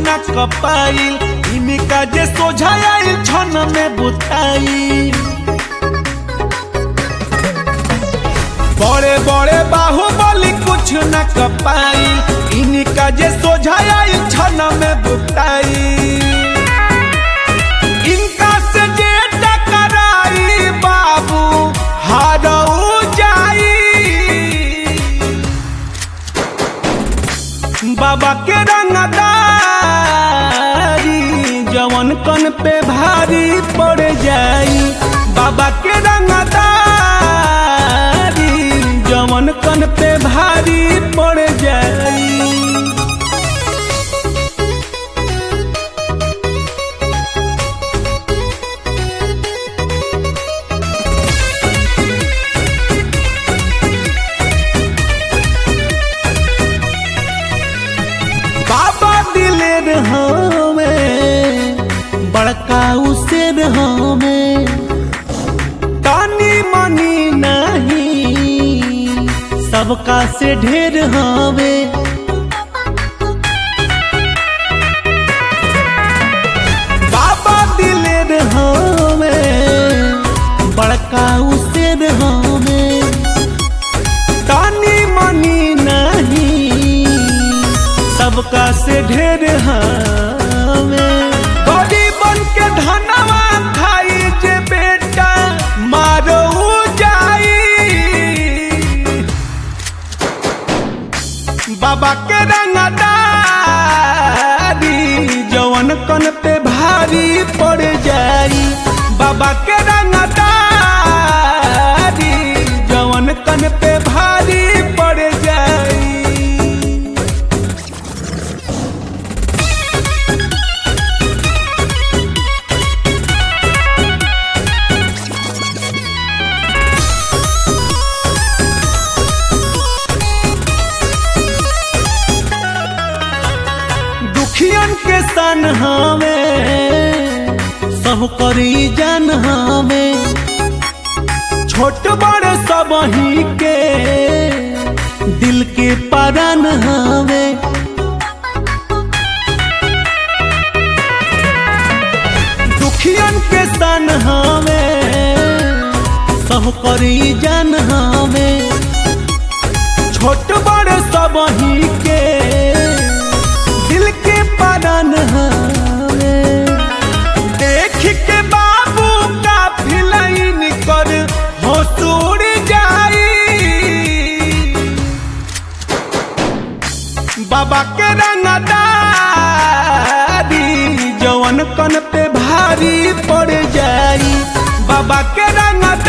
न कपाइल इनका जे सोझाइल छन में बुताई बड़े बड़े बाहुबली कुछ न कपाइल इनका जे सोझाइल छन में बुताई इनका से जे टकराई बाबू हारऊ जाई बाबा के रंगदारी जवन कन पे भारी पड़ जाई बाबा के रंगदारी जवन कन पे भारी पड़ जाई बाबा दिलेर हमें बड़का उसेर हमें तानी मनी नहीं सबका से ढेर हमें बाबा दिलेर हमें बड़का उसेर हमें तानी मनी नहीं सबका से ढेर हमें गरीबन के धनवा खाई जे बेटा मारो जाई बाबा के रंगदारी जवन कन पे भारी पड़ जाई बाबा के रंगदारी जवन कन पे भारी पड़ जाई दुखियन के सन हमें सब करी जन हमें छोट बड़ सब ही के दिल के परन हमें दुखियन के सन हमें सब करी जन हमें छोट बड़ सब ही के दिल के परन हमें देख के बाबू का फिलाइन कर हसूर जाई बाबा के रंगदारी जवन कन पे भारी पड़ जाई बाबा के रंगदारी